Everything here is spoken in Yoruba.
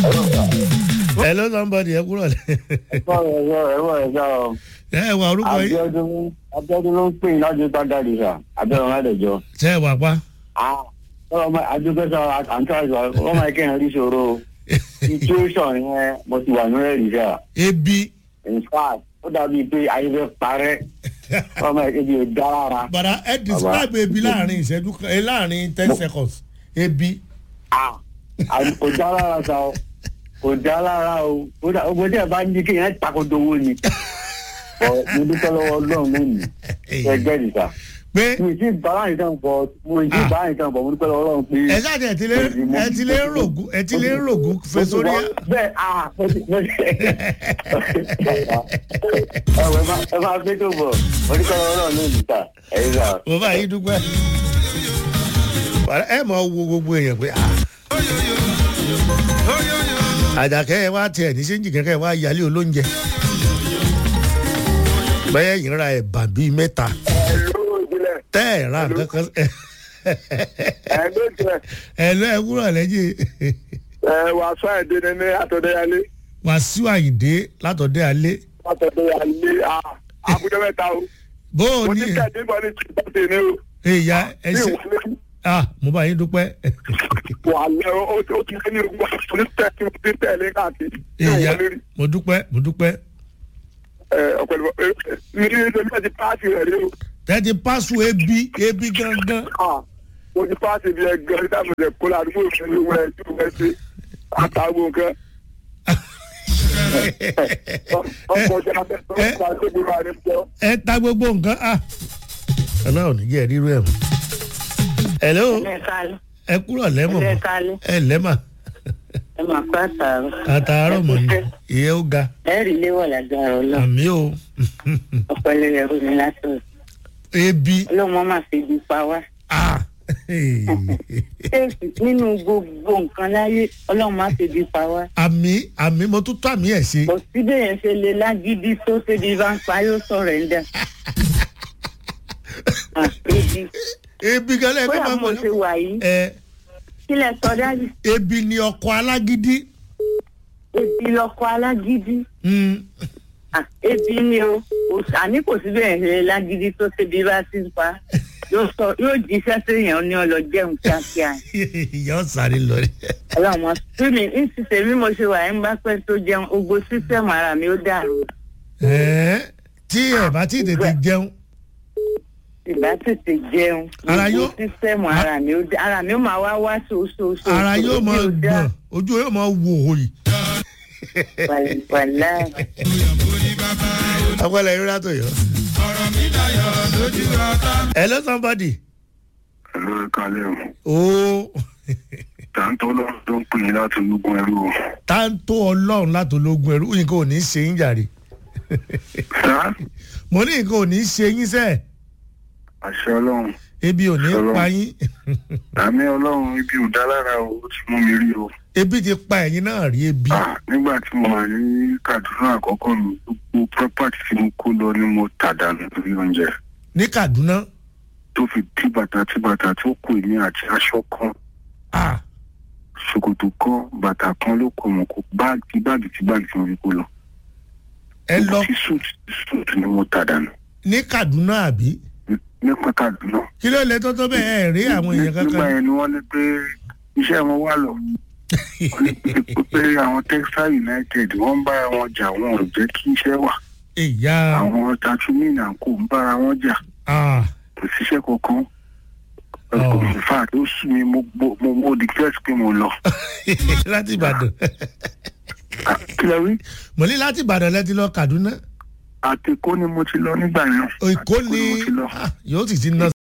hello somebody ẹ kúrò lẹ. ẹ̀fọ́ ẹ̀fọ́ ẹ̀fọ́ ẹ̀fọ́ ọ. ẹ wà orúkọ yìí Abíọ́dún Abíọ́dún ló ń pè ní láti gbàgàdì sà Abíọ́dún Ládẹjọ. ṣe é wà pa. ọmọ adúgbò sọ àǹtá ìṣọ ọmọ ẹkẹ yẹn rí ṣòro situation yẹn mo ti wà nílẹ̀ rí sà. ebi in fact ó dàbí pé ayé fẹ́ parẹ́ ọmọ ẹbí ò dá rárá. bàdà ẹ describe ebi láàrin ìṣẹ́jú kan ẹ láàrin ten seconds ebi. Ah, àbí kò dá lára sa o kò dá lára o kódà ogun tí ẹ bá ní kí yẹn takoto owó ni. Ọ̀, mo dúpẹ́ lọ́wọ́ ọlọ́run lónìí ẹgbẹ́ nìta pé mo ti bára nìkan bọ̀ mo ti Ah. bára nìkan bọ̀ mo dúpẹ́ lọ́wọ́ ọlọ́run pé. ẹ ṣáàtì ẹ ti lé ẹ ti lé rògùn ẹ ti lé rògùn fesori. bẹ́ẹ̀ ah mo ti mo ti ẹ wọ ẹ máa ẹ máa gbé tó bọ̀ mo dúpẹ́ lọ́wọ́ ọlọ́run lónìí ta ẹ̀yin sà. mo bá yín dúpẹ́. Bàdà, ẹ mọ̀ wo gbogbo èèyàn pé ah. àjàkẹ́ ẹ wá tiẹ̀ ní sẹ́ńjì kẹ́kẹ́ ẹ wá yálé olóúnjẹ. bẹ́ẹ̀ yìí ra ẹ̀bà bíi mẹ́ta ẹ̀lú ìjìnlẹ̀ tẹ́ ẹ̀ ra kankan. ẹ̀lú ìjìnlẹ̀ ẹ lọ ẹ wúrọ̀ lẹ́yìn ẹ̀ wàásù àìdè ní àtọ̀dẹ́yálé wàsíù àyìndé látọ̀dẹ́ alẹ́. àtọ̀dẹ́yálé àbújá mẹ́ta o bó o mo ní ti kẹ́ẹ̀dé bọ́ ní tìǹbù ní o ìyá ẹ ní ṣe ìwọlé ah mo bá yín dúpẹ́. wà lẹ́ o ó ti lé ní ogun àti ní tẹ̀sí mo ti tẹ̀lé káàkiri ní ìyá ìwọlé rí mo dúpẹ́ mo dúpẹ́. ọ̀pẹ̀lẹ̀ ní ilé iṣẹ́ ti páàsì rẹ̀ rí o tẹ́tí pásù ebi ebi gangan. Ah, mo ti páàsì bí ẹgbẹ́ ní táwọn ẹ̀jẹ̀ kó ládùúgbò ìfẹ́ ní wẹ́ẹ́ tí wẹ́ẹ́ ṣe àtàwọn nǹkan ọkọ̀ ọjà abẹ́tọ́ ọkọ̀ àti ìgbìmọ̀ àrẹ́pọ̀ ẹ ta gbogbo nǹkan ah ọlọ́run ní jẹ́ rírú ẹ̀ mọ́. hello ẹ̀kálẹ̀ ẹ kúrọ̀ lẹ́mọ̀ mọ́ ẹ̀kálẹ̀ ẹ lẹ́mà ẹ máa pa àtàrọ̀. àtàárọ̀ mọ̀ ní ìyẹn ó ga ẹ̀rí léwọ̀ lágbára ọlọ́run àmì o ọ̀pẹ̀lẹ̀ rẹ̀ rú mi látọ̀. ebi ọlọ́run máa fi ibi pa wá. ah ṣéèkì nínú gbogbo nǹkan láyé ọlọ́run máa fi ibi pa wá. àmì àmì mo tún tó àmì ẹ̀ ṣe kò síbẹ̀ yẹn ṣe lè lágídí tó ṣébi bá ń pa yóò sọ̀rọ̀ ẹ̀ ń dà. Ah, ebi ebi gan lẹ́ẹ̀kọ́ bóyá máa mo mọ̀ ṣe wà yìí ẹ kílẹ̀ sọ dájú ebi ni ọkọ̀ alágídí ebi lọkọ alágídí. Mm, Ah, ebi ni o Kò- àní kò síbẹ̀ yẹn ṣe lè lágídí tó ṣébi bá ti ń pa yóò sọ yóò jíṣẹ́ séèyàn ní ọlọ jẹun kíákíá ìyá ọ̀sàrí lọ rí ọlọ́mọ tí mi ń ṣiṣẹ́ bí mo ṣe wà ń bá pẹ́ tó jẹun gbogbo sísẹ́mù ara mi ó dàrú ẹ tí ẹ bá ti tètè jẹun ìbá tètè jẹun Ara gbogbo yóò- sísẹ́mù ara mi ó dà ara mi ó máa wá wá ṣoṣoṣo ara yóò máa gbọ̀n ojú yóò máa wò òyì. wàlá agbọ́dọ̀ yóò rà tó yọ. hello somebody. ẹ̀lú ìkàlẹ̀ o ooo tàǹtọ́ lọ́run tó ń pè é láti ológun ẹrú o. táńtó ọlọ́run láti ológun ẹrú nǹkan ò ní ṣe yín jàre. sá mo ní nǹkan ò ní ṣe yín sẹ́ẹ̀ àṣẹ ọlọ́run ebi ò ní Ọlọ́run. pa yín àmì ọlọ́run ibi ò dá lára o ó ti mú mi rí o. ebi ti pa ẹ̀yin náà rí ebi. Ah, nígbà tí mo wà ní kaduna àkọ́kọ́ mi gbogbo property tí mo kó lọ ni mo tà dànù lórí oúnjẹ ní kaduna tó fi tí bàtà tí bàtà tó kù ní àti aṣọ kan ah ṣòkòtò kan bàtà kan ló kọ mọ kó báàgì báàgì tí báàgì tí mo fi kó lọ. ẹ lọ tí suit suit ni mo tà dànù ní kaduna àbí nípa kaduna. kí ló lè tó tó bẹ́ẹ̀ ẹ̀ rí àwọn èèyàn nígbà kankan. yẹn ni wọ́n ní pé iṣẹ́ wọn wà lọ. wọ́n ní pé pé àwọn texas united wọ́n ń bára wọn jà wọn ò jẹ́ kí iṣẹ́ wà. ìyá àwọn tatumina kò ń bára wọn jà ah kò síṣẹ́ kankan. Oh. in fact ó sún mi mo mo mo mo declare pé mo lọ. láti ìbàdàn Ah, kí lẹ wí? mo ní láti ìbàdàn lẹ ti lọ kaduna àtẹ̀kọ́ ni mo ti lọ nígbà yẹn. èkó Àtẹ̀kọ́ ni mo ti lọ. ah, yóò sì ti ná